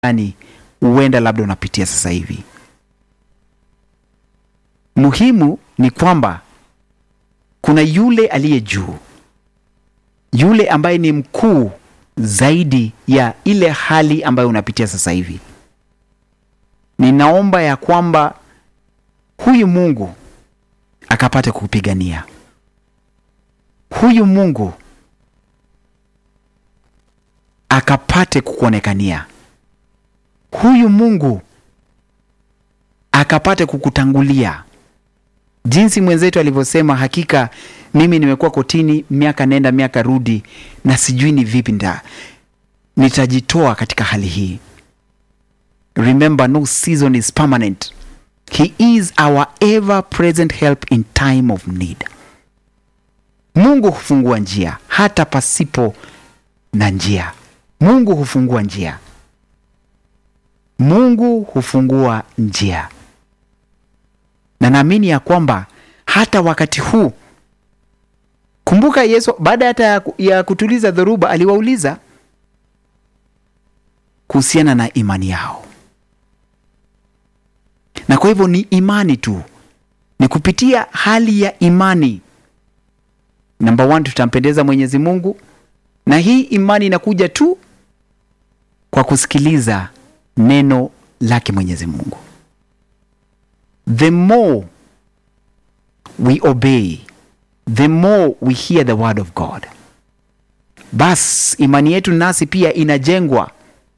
gani huenda labda unapitia sasa hivi. Muhimu ni kwamba kuna yule aliye juu, yule ambaye ni mkuu zaidi ya ile hali ambayo unapitia sasa hivi. Ninaomba ya kwamba huyu Mungu akapate kukupigania, huyu Mungu akapate kukuonekania, huyu Mungu akapate kukutangulia, jinsi mwenzetu alivyosema, hakika mimi nimekuwa kotini miaka nenda miaka rudi, na sijui ni vipi nda nitajitoa katika hali hii. Remember, no season is permanent. He is our ever present help in time of need. Mungu hufungua njia hata pasipo na njia. Mungu hufungua njia. Mungu hufungua njia, na naamini ya kwamba hata wakati huu, kumbuka Yesu baada hata ya, ya kutuliza dhoruba aliwauliza kuhusiana na imani yao, na kwa hivyo ni imani tu, ni kupitia hali ya imani. Namba one, tutampendeza Mwenyezi Mungu, na hii imani inakuja tu kwa kusikiliza neno lake Mwenyezi Mungu. The more we obey, the more we hear the word of God, bas imani yetu nasi pia inajengwa,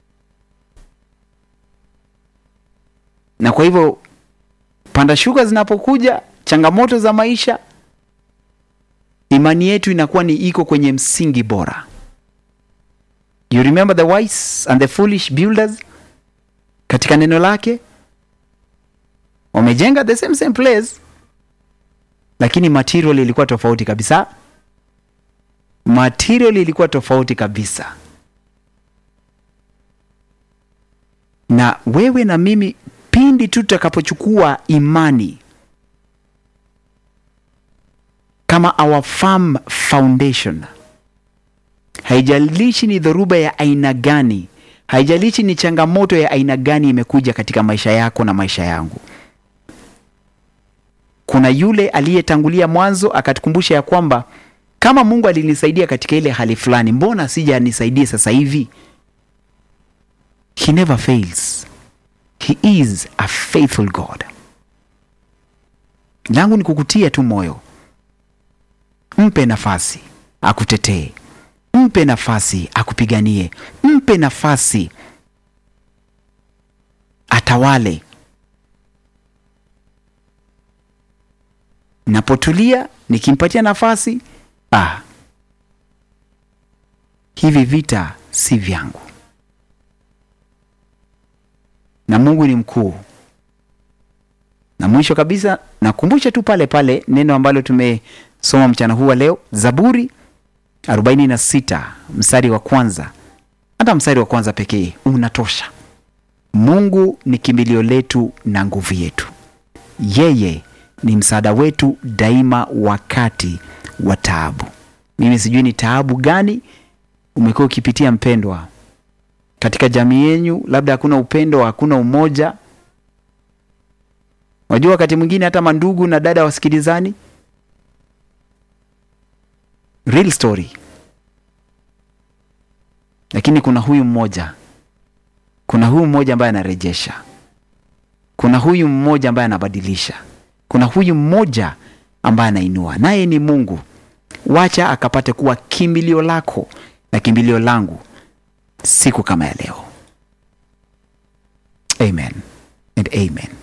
na kwa hivyo panda shuka zinapokuja, changamoto za maisha, imani yetu inakuwa ni iko kwenye msingi bora. You remember the wise and the foolish builders katika neno lake wamejenga the same same place, lakini material ilikuwa tofauti kabisa. Material ilikuwa tofauti kabisa. Na wewe na mimi, pindi tu tutakapochukua imani kama our firm foundation, haijalishi ni dhoruba ya aina gani haijalishi ni changamoto ya aina gani imekuja katika maisha yako na maisha yangu. Kuna yule aliyetangulia mwanzo akatukumbusha ya kwamba kama Mungu alinisaidia katika ile hali fulani, mbona sija anisaidie sasa hivi? He never fails. He is a faithful God. Langu ni kukutia tu moyo, mpe nafasi akutetee mpe nafasi akupiganie, mpe nafasi atawale. Napotulia nikimpatia nafasi, ah, hivi vita si vyangu, na Mungu ni mkuu. Na mwisho kabisa nakumbusha tu pale pale neno ambalo tumesoma mchana huu wa leo, Zaburi 46 mstari wa kwanza. Hata mstari wa kwanza pekee unatosha. Mungu ni kimbilio letu na nguvu yetu, yeye ni msaada wetu daima wakati wa taabu. Mimi sijui ni taabu gani umekuwa ukipitia mpendwa, katika jamii yenyu, labda hakuna upendo, hakuna umoja. Wajua, wakati mwingine hata mandugu na dada wasikilizani real story. Lakini kuna huyu mmoja, kuna huyu mmoja ambaye anarejesha, kuna huyu mmoja ambaye anabadilisha, kuna huyu mmoja ambaye anainua, naye ni Mungu. Wacha akapate kuwa kimbilio lako na kimbilio langu siku kama ya leo. Amen and amen.